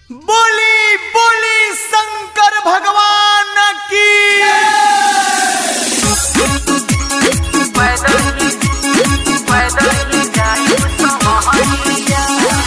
बोली बोली शंकर भगवान की पैदल ही पैदल ही जाई समहरिया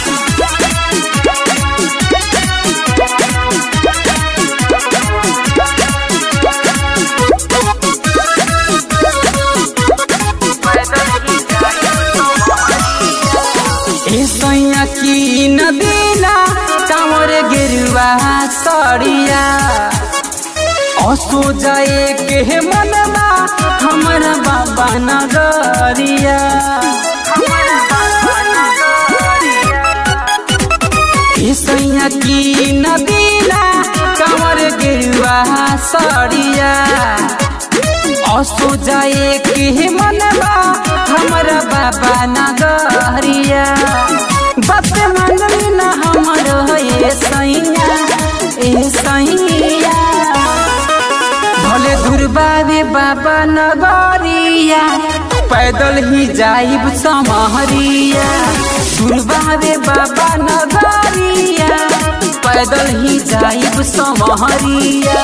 पैदल ही जाई समहरिया ए सैया की नदीना कामर गिरवा सड़िया असो जाए के मनवा हमारा बाबा नगरिया हमारा बाबा नगरिया ए सैया की नदीना कामर गिरवा सड़िया असो जाए के मनवा हमारा बाबा नगरिया बात मनली ना हमर ए सैया ए सैया भले दुर्बाबे बाबा नगरिया पैदल ही जाइब समहरिया दुर्बाबे बाबा नगरिया पैदल ही जाइब समहरिया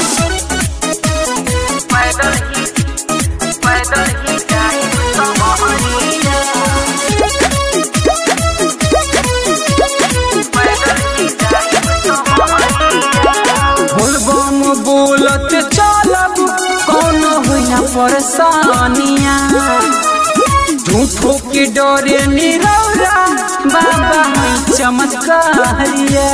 पैदल ही पैदल ही जाई समहरिया पैदल ही जाई समहरिया बोलबम बोलत चलब कौनो हुआ परेशानिया झूठो के डरे निरौरा बाबा है चमत्कारिया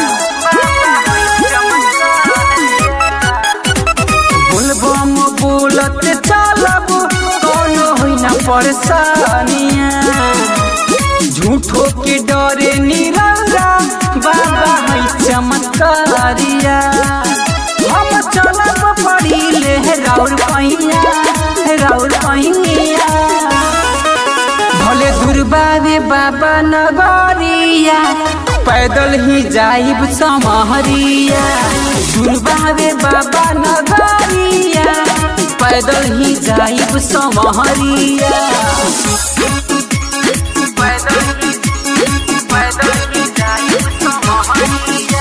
बोलबम बोलत चलब कौनो हुआ परेशानिया झूठो के डरे निरौरा बाबा है चमत्कारिया हम चलब पड़ी ले राउर पैया राउर पैया भले दुर्बाबे बाबा नगरिया पैदल ही जाइब समहरिया दुर्बाबे बाबा नगरिया पैदल ही जाइब समहरिया पैदल ही पैदल ही जाई समहरिया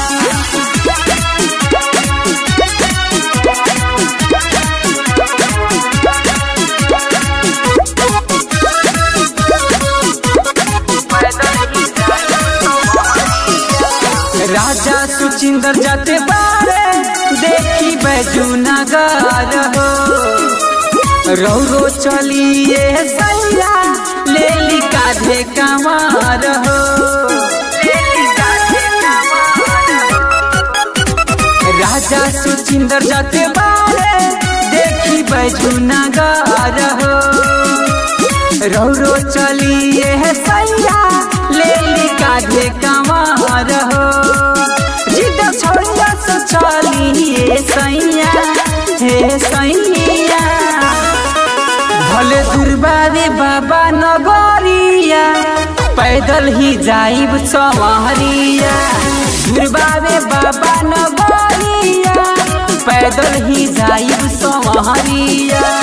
पैदल ही जाई समहरिया राजा सुचिंदर जाते बारे देखी बैजू नगर हो रौरो चलिए सैया ले ली काधे कमार हो लेली काहे राजा सुचिंदर जाते बारे देखी बैजू नगर हो रौरो चलिए सैया ले ली काधे कमार हो जिद छोड़िया से चलिए सैया हे सैया भले दुर्बारे बाबा नगरिया पैदल ही जाइब समहरिया दुर्बारे बाबा नगरिया पैदल ही जाइब समहरिया